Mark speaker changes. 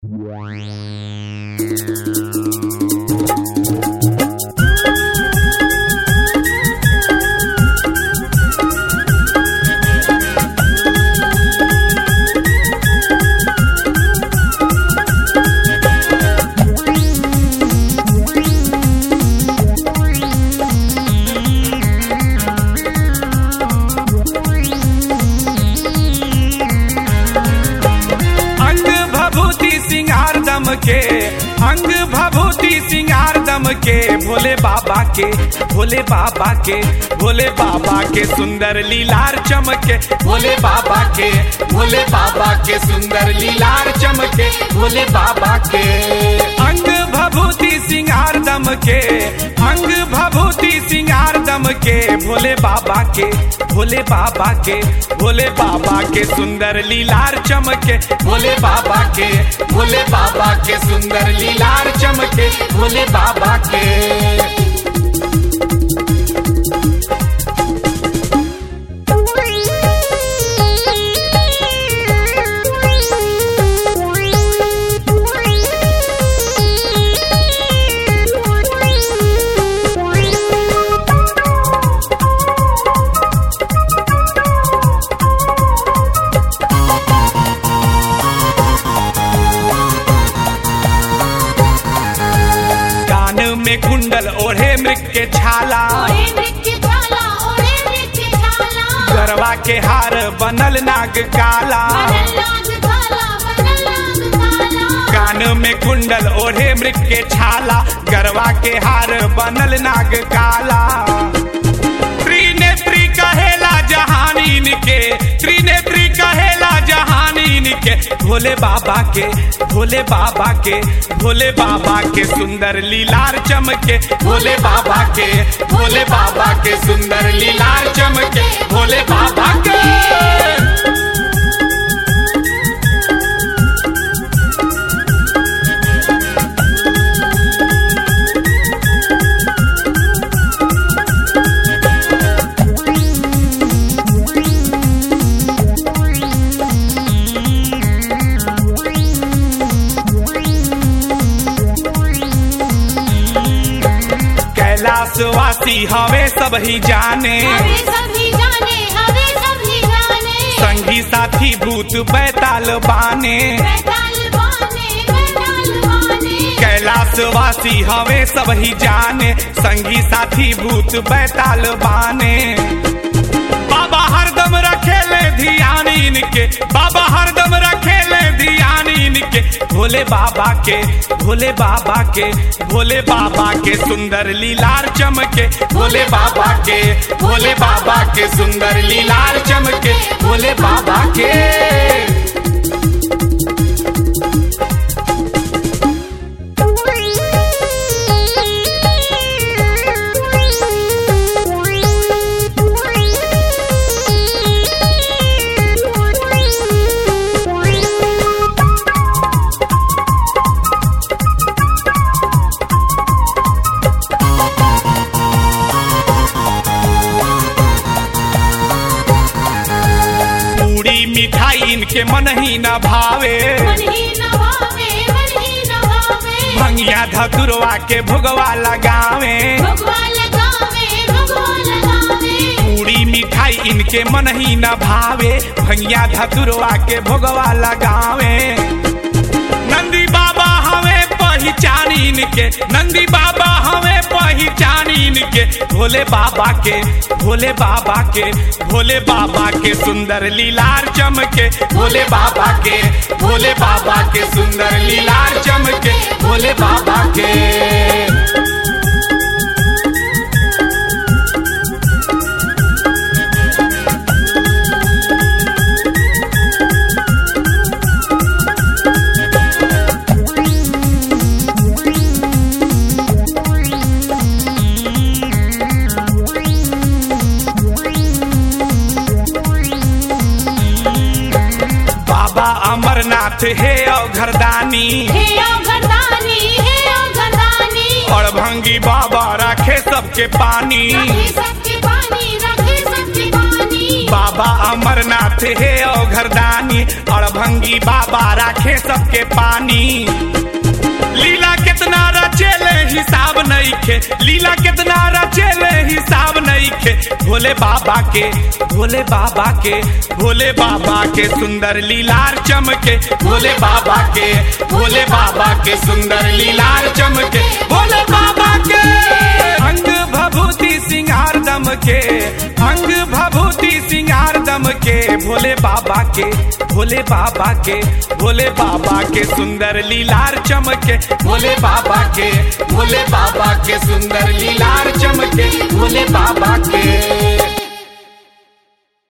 Speaker 1: अंग भभूति सिंगार दम के अंग भभूति सिंगार दम के भोले बाबा के भोले बाबा के भोले बाबा के सुंदर लीलार चमके भोले बाबा के भोले बाबा के सुंदर लीलार चमके भोले बाबा के अंग भभूति सिंगार दम के अंग भभूति सिंगार दम के भोले बाबा के भोले बाबा के भोले बाबा के सुंदर लीलार चमके भोले बाबा के भोले बाबा के सुंदर लीलार चमके भोले बाबा के कान में कुंडल ओढ़े मृग के छाला
Speaker 2: ओढ़े मृत्यु जाला, ओढ़े मृत्यु जाला।
Speaker 1: गरवा के हार बनल नाग काला
Speaker 2: बनल नाग काला, बनल नाग काला।
Speaker 1: कान में कुंडल ओढ़े मृग के छाला गरवा के हार बनल नाग काला त्रिनेत्री कहेला जहानीन के त्रिनेत्री कहेला जहानीन के भोले बाबा के भोले बाबा के भोले बाबा के सुंदर लीलार चमके भोले बाबा के भोले बाबा के सुंदर लीलार चमके भोले बाबा के कैलाशवासी हवे सब ही जाने
Speaker 2: हवे सभी जाने, हवे सभी जाने।
Speaker 1: संगी साथी भूत बैताल बाने
Speaker 2: बैताल बाने, बैताल बाने।
Speaker 1: कैलाशवासी हवे सब ही जाने संगी साथी भूत बैताल बाने बाबा हरदम रखेले ध्यान इनके बाबा हरदम रखेले ध्यान इनके भोले बाबा के भोले बाबा के भोले बाबा के सुंदर लीलार चमके भोले बाबा के भोले बाबा के सुंदर लीलार चमके भोले बाबा के पूरी मिठाई इनके मन ही न भावे
Speaker 2: मन ही न भावे, मन ही न भावे।
Speaker 1: भंगिया धतुरवा के भुगवा लगावे
Speaker 2: भगवा लगावे, भगवा लगावे।
Speaker 1: पूरी मिठाई इनके मन ही न भावे भंगिया धतुरवा के भुगवा लगावे नंदी बाबा हमें पहचान इनके नंदी बाबा हमें पहचान इनके भोले बाबा के भोले बाबा के भोले बाबा के सुंदर लीलार चमके भोले बाबा के भोले बाबा के सुंदर लीलार चमके भोले बाबा के बाबा अमरनाथ हे अवघरदानी
Speaker 2: हे औघरदानी, हे औघरदानी।
Speaker 1: और भंगी बाबा रखे सबके पानी
Speaker 2: रखे सबके पानी, रखे सबके पानी।
Speaker 1: बाबा अमरनाथ हे औघरदानी अड़भंगी बाबा राखे सबके पानी लीला कितना रचेले हिसाब नहीं खे लीला कितना रचेले हिसाब नहीं खे भोले बाबा के भोले बाबा के भोले बाबा के सुंदर लीलार चमके भोले बाबा के भोले बाबा के सुंदर लीलार चमके भोले बाबा के अंग भभूति सिंगार दम के अंग भभूति सिंगार दम के भोले बाबा के भोले बाबा के भोले बाबा के सुंदर लीलार चमके भोले बाबा के भोले बाबा के सुंदर लीलार चमके भोले बाबा के